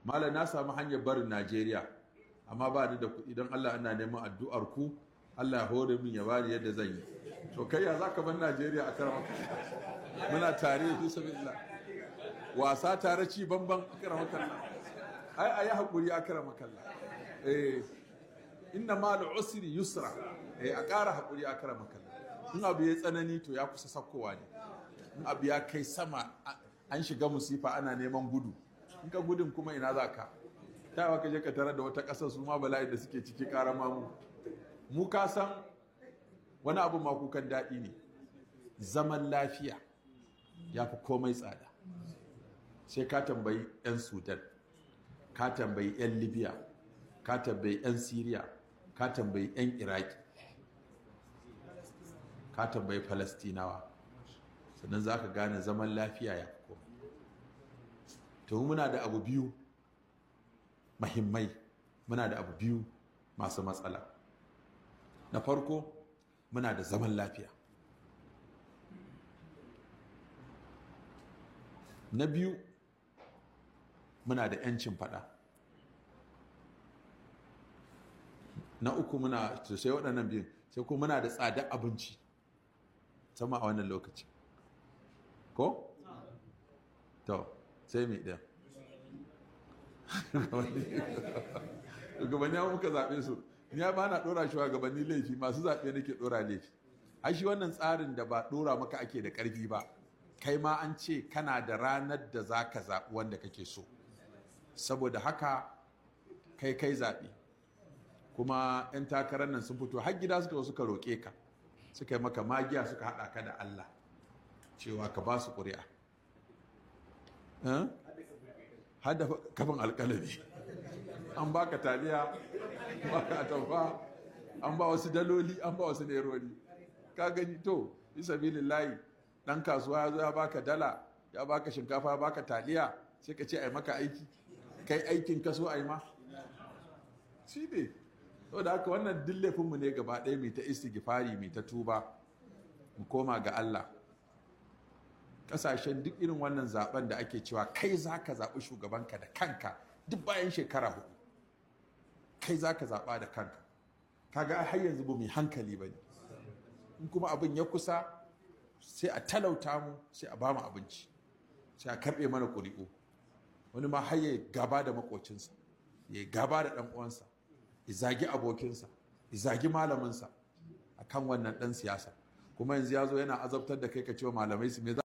malam na samu hanyar barin najeriya amma ba ni da kuɗi don allah ana neman addu'ar ku allah ya hore min ya bani yadda zan yi to kai ya za ka bar najeriya a karama muna tare fi sabilillah wasa tare ci banban a karama kalla ai a yi haƙuri a karama kalla eh inna ma usri yusra eh a ƙara haƙuri a karama kalla in abu ya tsanani to ya kusa sakkowa ne in abu ya kai sama an shiga musifa ana neman gudu in ka gudun kuma ina za ka ta ka je ka tarar da wata ƙasar su ma bala'i da suke ciki ƙarama mu mu ka san wani abu ma kukan daɗi ne zaman lafiya ya fi komai tsada sai ka tambayi 'yan sudan ka tambayi 'yan libya ka tambayi 'yan syria ka tambayi 'yan iraki ka tambayi falastinawa sannan za ka gane zaman lafiya ya fi komai to muna da abu biyu mahimmai muna da abu biyu masu matsala na farko muna da zaman lafiya na biyu muna da 'yancin fada na uku muna sai waɗannan biyun sai kuma muna da tsada abinci sama a wannan lokaci ko? to sai mai ɗaya gabanni muka zaɓe su ni ba na ɗora shi wa gabanni laifi masu zaɓe nake ɗora laifi ai shi wannan tsarin da ba ɗora maka ake da ƙarfi ba kai ma an ce kana da ranar da za ka zaɓi wanda kake so saboda haka kai kai zaɓi kuma 'yan takarar nan sun fito har gida suka suka roƙe ka suka yi maka magiya suka haɗa ka da Allah cewa ka ba su ƙuri'a hada kafin alƙalami an baka taliya baka atamfa an ba wasu daloli an ba wasu nerori ka gani to bisa layi dan kasuwa ya zo ya baka dala ya baka shinkafa ya baka taliya sai ka ce ai maka aiki kai aikin kaso ai ma shi ne da haka wannan dillayfinmu ne gaba ɗaya mai ta istighfari mai ta tuba mu koma ga Allah ƙasashen duk irin wannan zaben da ake cewa kai za ka zaɓi shugabanka da kanka duk bayan shekara hudu kai za ka zaɓa da kanka kaga har yanzu ba mai hankali ba ne in kuma abin ya kusa sai a talauta mu sai a ba mu abinci sai a karɓe mana ƙuri'u wani ma har ya gaba da makocinsa ya gaba da ɗan uwansa ya zagi abokinsa ya zagi malaminsa a kan wannan ɗan siyasa kuma yanzu ya zo yana azabtar da kai ka cewa malamai su me